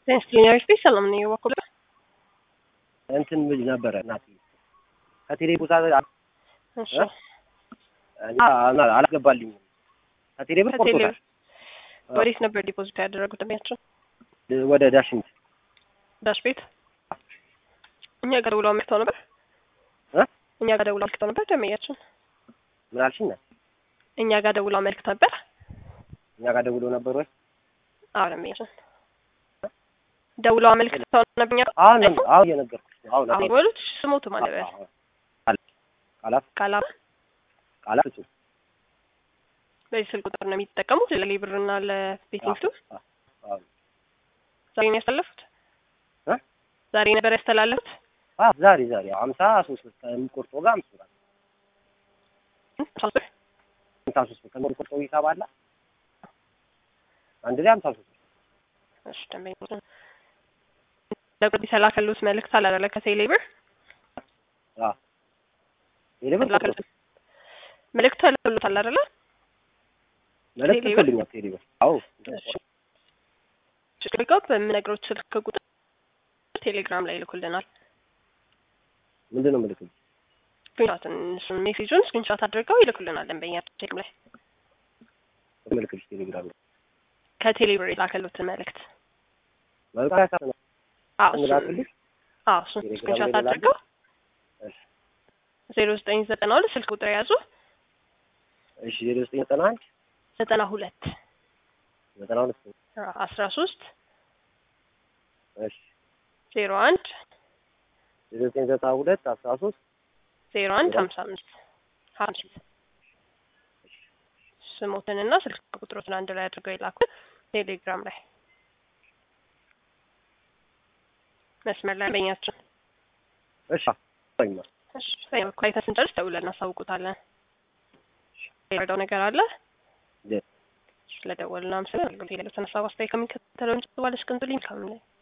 ጤና ይስጥልኝ ሰላም ነኝ በኩል እንትን ልጅ ነበረ እናት ከቴሌ ቦታ እሺ እና አላስገባልኝም። ከቴሌ ብር ከቴሌ ቆርጦታል። ወዴት ነበር ዲፖዚት ያደረጉት ደሚያቸው ወደ ዳሽን ዳሽ ቤት እኛ ጋር ደውለው አመልክተው ነበር እ? እኛ ጋር ደውለው አመልክተው ነበር ደመያችን ምን አልሽኝ? እኛ ጋር ደውለው አመልክተው ነበር እኛ ጋር ደውሎ ነበር ወይ? አዎ ደመያችን ደውለው አመልክተው ነበር እኛ ጋር አሁን አሁን እየነገርኩሽ ነው። አሁን አሁን ይበሉት ስሞቱ ማለት ነው አሁን ቃላት ካላ ቃላት እሱ በዚህ ስልክ ቁጥር ነው የሚጠቀሙት ለሌብርና ለቤቲንግ ቱ አዎ ዛሬ ነው ያስተላለፉት እ? ዛሬ ነበር ያስተላለፉት አዎ ዛሬ ዛሬ ሀምሳ ሶስት ብር ከሚቆርጠው ጋር አምስት ብር አለ። ሀምሳ ሶስት ብር ከሚቆርጠው ሂሳብ አለ አንድ ላይ ሀምሳ ሶስት ብር እሺ ደንበኛ ለቁጥ የተላከሉት መልእክት አለ አይደለ ከቴሌ ብር አዎ ቴሌ ብር ቆርጦ መልእክት ተልክሎታል አይደለ መልዕክት ቴሌ ብር? ልኮልኛል ቴሌ ብር አዎ ሽቅሪቃው በምነግሮች ስልክ ቁጥር ቴሌግራም ላይ ይልኩልናል ምንድን ነው ምልክት ስክሪንሾትን እሱን ሜሴጁን ስክሪንሾት አድርገው ይልኩልናል ደንበኛ ቴሌግራም ላይ ምልክት ቴሌግራም ላይ ከቴሌ ብር የላከሉትን መልእክት መልዕክት ነው አዎ እሱን እንላክልሽ አዎ እሱን ቴሌግራም ስክሪንሾት ላይ አድርገው እሺ ዜሮ ዘጠኝ ዘጠና ሁለት ስልክ ቁጥር የያዙ እሺ ዜሮ ዘጠኝ ዘጠና አንድ ዘጠና ሁለት ዘጠና ሁለት አስራ ሶስት እሺ ዜሮ አንድ ዜሮ ዘጠኝ ዘጠና ሁለት አስራ ሶስት ዜሮ አንድ ሀምሳ አምስት ሀምሳ ስሞትንና ስልክ ቁጥሮትን አንድ ላይ አድርገው የላኩት ቴሌግራም ላይ መስመር ላይ በኛችን እሺ አዎ እሺ በኛ በኩል አይተን ስንጨርስ ደውለን እናሳውቁታለን። የረዳው ነገር አለ የ- ስለደወልና ምስል አገልግሎት የሌለው ተነሳ አስተያየት ከሚከተለው እንጭ ባለሽ ቅንጡ ሊንክ